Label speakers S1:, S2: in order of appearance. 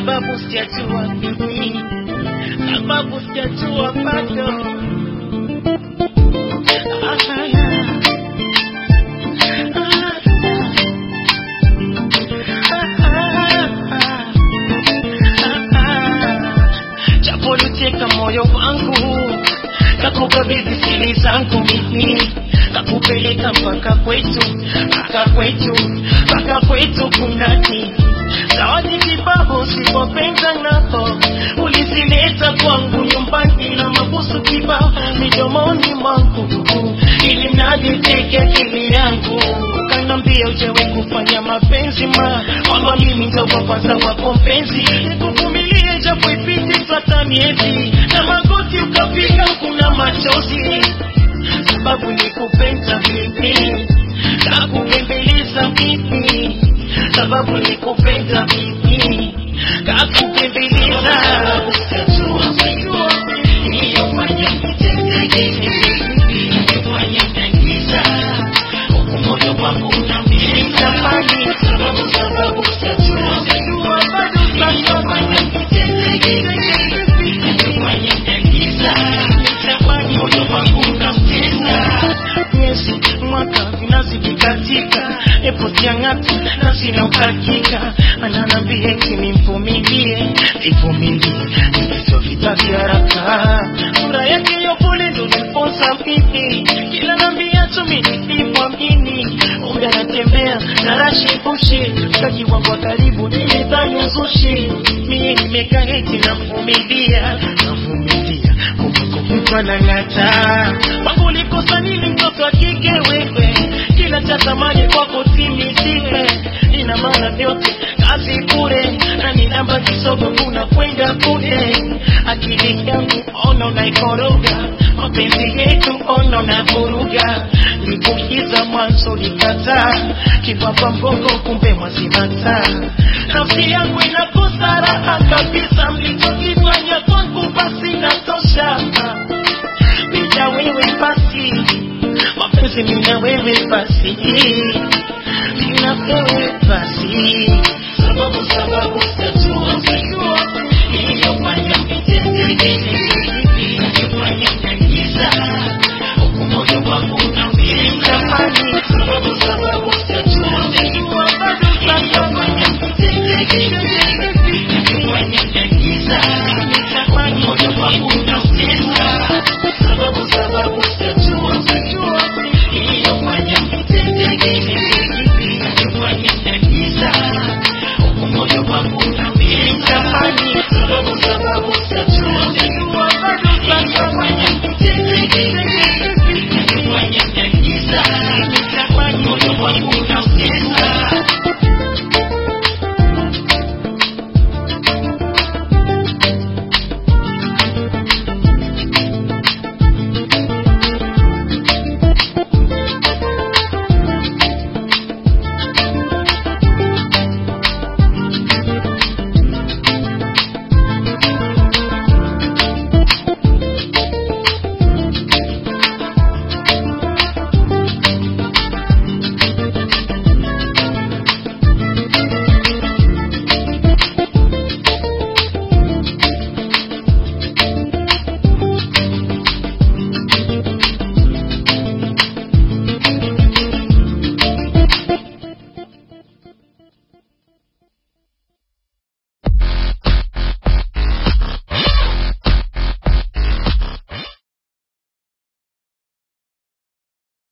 S1: sababu sijajua mimi, sababu sijajua bado. Ah, ah, japo liteka moyo wangu kakukabidhi siri zangu mimi kakupeleka mpaka kwetu mpaka kwetu mpaka kwetu kunani zawadi kibao sipopenda napo ulizileta kwangu nyumbani na mabusu kibao midomoni mwangu ili mradi teke akili yangu kanambia ujawe kufanya mapenzi ma kwamba mimi ndo wa kwanza wako mpenzi nikuvumilie japo ipite sasa miezi na magoti ukapiga kuna machozi sababu nikupenda mimi kakupembeleza mimi sababu nikupenda mimi kakupembeleza iliyofanya nitendeke iliyofanya nagiza huku moyo wangu unambiliza mali sababu sababu sijajua sijajua bado iliyofanya nitendeke iliyofanya nagiza nitamani moyo wangu unamtesa miezi mwaka vinazidi katika epo siang'atu na sina uhakika ananambia eti nimvumilie nivumilie ndivyo vitaki haraka fura yake yopole ndo niposa mimi kila nambia tumi nisipomini muda natembea na rashi bushi mtaji wangu wa karibu nilidhani uzushi mie nimekaa eti namvumilia namvumilia kumbuko mtu anang'ata wangu ulikosa nini mtoto wa kike wewe kila cha thamani kwako timiziwe ina maana vyote kazi bure na ninamba kisogo kuna kwenda kule akili yangu ono naikoroga mapenzi yetu ono na vuruga likukiza mwanzo likataa kibaba mbongo kumbe mwazimata nafsi yangu inakosa raha kabisa mlichokifanya kwangu basi natosha bila wewe basi mapenzi mina wewe basi mina wewe basi sababu sababu sijajua sijua iliyofanya mitendeke iliyofanya nagiza huku moyo wangu unaumiza mali sababu sababu sijajua sijua bado iliyofanya mitendeke iliyofanya nagiza nitamani moyo wangu unaumiza sababu sababu sijajua sijua iliyofanya mitendeke iliyofanya nagiza huku moyo wangu unaumiza mali sababu sababu sijajua sijua bado iliyofanya mitendeke iliyofanya nagiza nitamani moyo wangu unaumiza